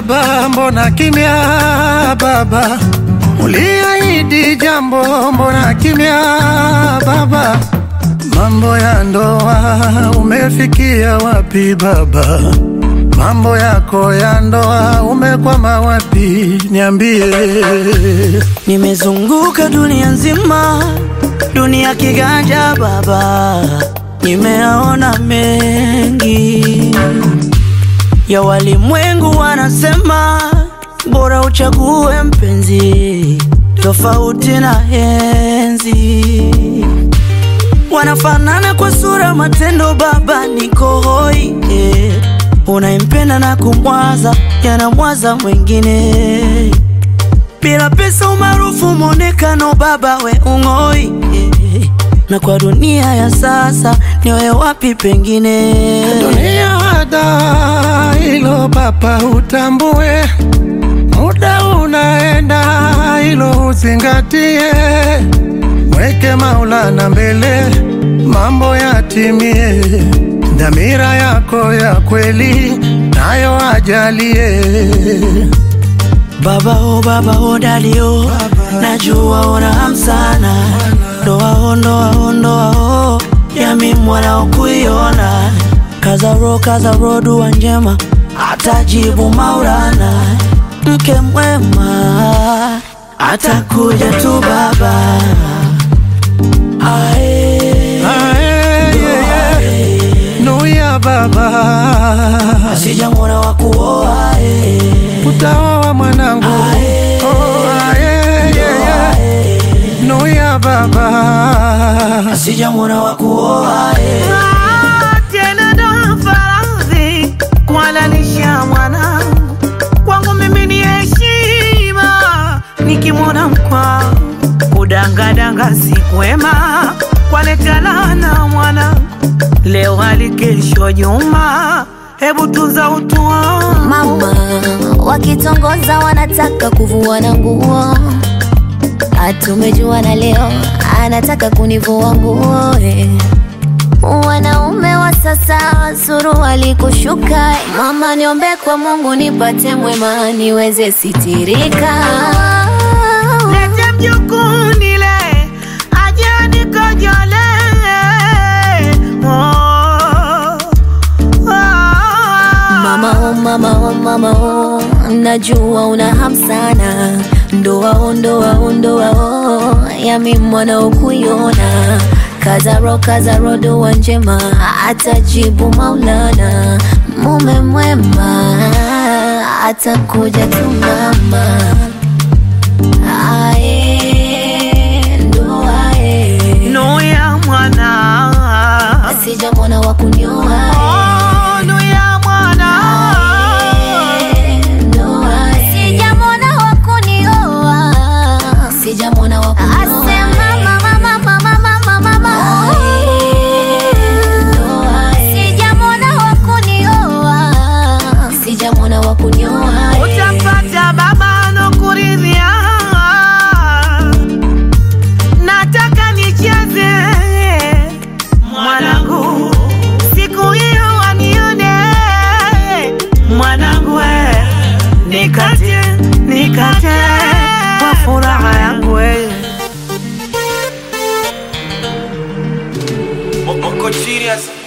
baba, mbona kimya baba? Uliahidi jambo, mbona kimya baba? Mambo ya ndoa umefikia wapi baba? Mambo yako ya ndoa umekwama wapi? Niambie. Nimezunguka dunia nzima, dunia kiganja baba, nimeona mengi ya walimwengu. Wanasema bora uchague mpenzi tofauti na enzi. Wanafanana kwa sura, matendo, baba niko hoi eh. Unaimpenda na kumwaza, yanamwaza mwingine bila pesa, umaarufu, mwonekano, baba we ung'oi eh. Na kwa dunia ya sasa niwe wapi pengine? Dunia wada hilo papa, utambue muda unaenda, hilo uzingatie, weke Maulana mbele, mambo yatimie, dhamira yako ya kweli nayo ajalie. Baba o baba o dadi o, najua una hamu sana, ndoa o ndoa o ndoa o, yami mwana o kuiona, kaza ro kaza ro, dua njema atajibu Maulana, mke mwema atakuja tu baba. Ae, Ae, yeah, yeah. Nuya baba, sijamwona wa kuoa eh. utaoa mwanangu. Ae. Oh, ae, yeah, yeah. Nuya baba, sijamwona wa kuoa eh. tena ndo faradhi kuhalalisha mwanangu kwangu mimi ni heshima nikimwona mkwangu kudangadanga si kwema kwanetalana mwanangu leo hali kesho juma hebu tunza utu wangu Mama wakitongoza wanataka kuvua nguo, atumejuana leo anataka kunivua nguo eh. Wanaume wa sasa suruali kushuka, mama niombe kwa Mungu nipate mwema niweze sitirika. lete mjukuu nile aje nikojole oh, oh. Mama oh, mama oh, mama oh, najua una hamu sana, ndoa oh, ndoa oh, ndoa oh, yami mwana ukuiona Kazaro kazaro, dua njema atajibu Maulana, mume mwema atakuja tu mama. Ae, ndoa e, Nuya mwana sijamwona wa kunioa Oh, nuya mwana Ndoa e. Sijamwona wa kunioa, sijamwona wa kunioa. Asema mama, mama, mama, mama, mama. Ndoa e. Sijamwona wa kunioa, sijamwona wa kunioa. utapata baba nokuridhia nataka nicheze mwanangu siku hiyo wanione mwanangu we nikate nikate kwa furaha yangu we Moko serious